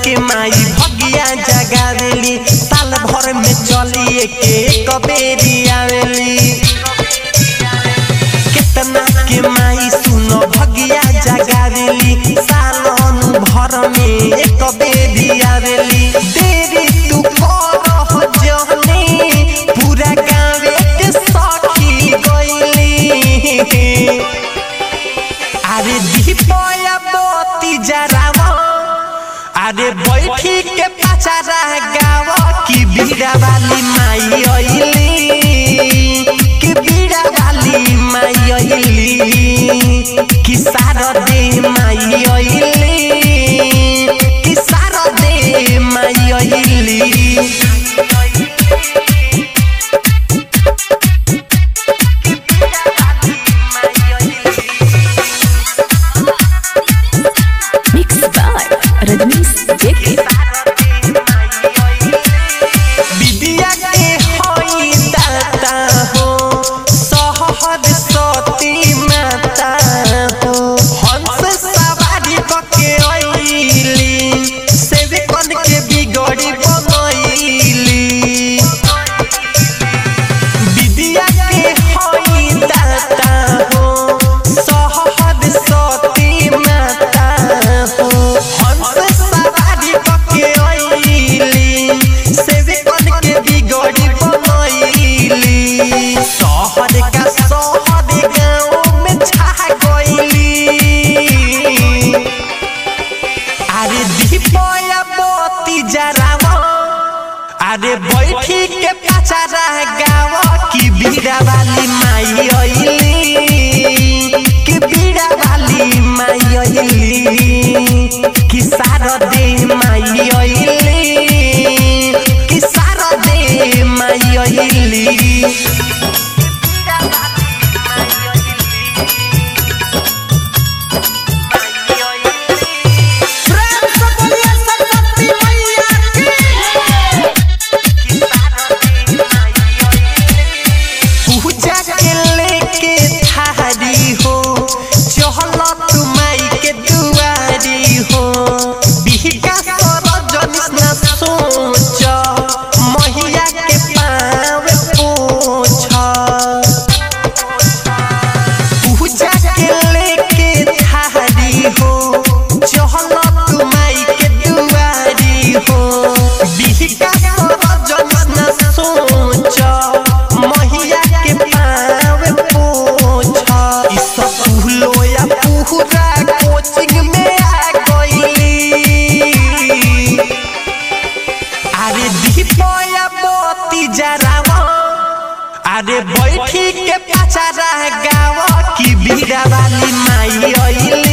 के माई भगिया जगावेली साल भर में चली के एक बेरी आवेली कितना के माई सुनो भगिया जगावेली सालन भर में एक बेरी आवेली देरी तू करह जहनी पूरा गाँवे के सखी गइली अरे दीपया मोती जरावा अरे बैठी के पचारा गावा की बीड़ा वाली माई अइली कि बीड़ा वाली माई अइली कि सारा दे माई अइली कि सारा दे माई अइली Mixed by Rajnish JK. विद्या के होई दाता हो सहद सती माता हो हंस सवारी कके अइली सेवकन के बिगड़ी बनैली विद्या के होई दाता हो सहद सती माता हो हंस सवारी कके अइली सेवकन के बिगड़ी बनैली शहर का शहर गाँव में छा गइली अरे दीपया मोती जरावा अरे बैठी के पचारा गावा की बीड़ा वाली माई अइली कि बीड़ा वाली माई अइली कि सारा दे माई अइली कि सारा दे माई अइली प्रेम से बोलिए सरस्वती मैया की पूजा के लेके थारी हो चहल तू माई के दुआरी हो बिहका सरजनिस न सोच मैया के पाँव पोछ पूजा के लेके थारी हो चहल तू माई के दुआरी हो बिहका सरजनिस न सोच मैया के पाँव पोछ ई सब पुहलो या पुहरा कोचिंग में आ गइली अरे दीपया मोती जरावा अरे बैठी के पचारा गावा की बीड़ा वाली माई अइली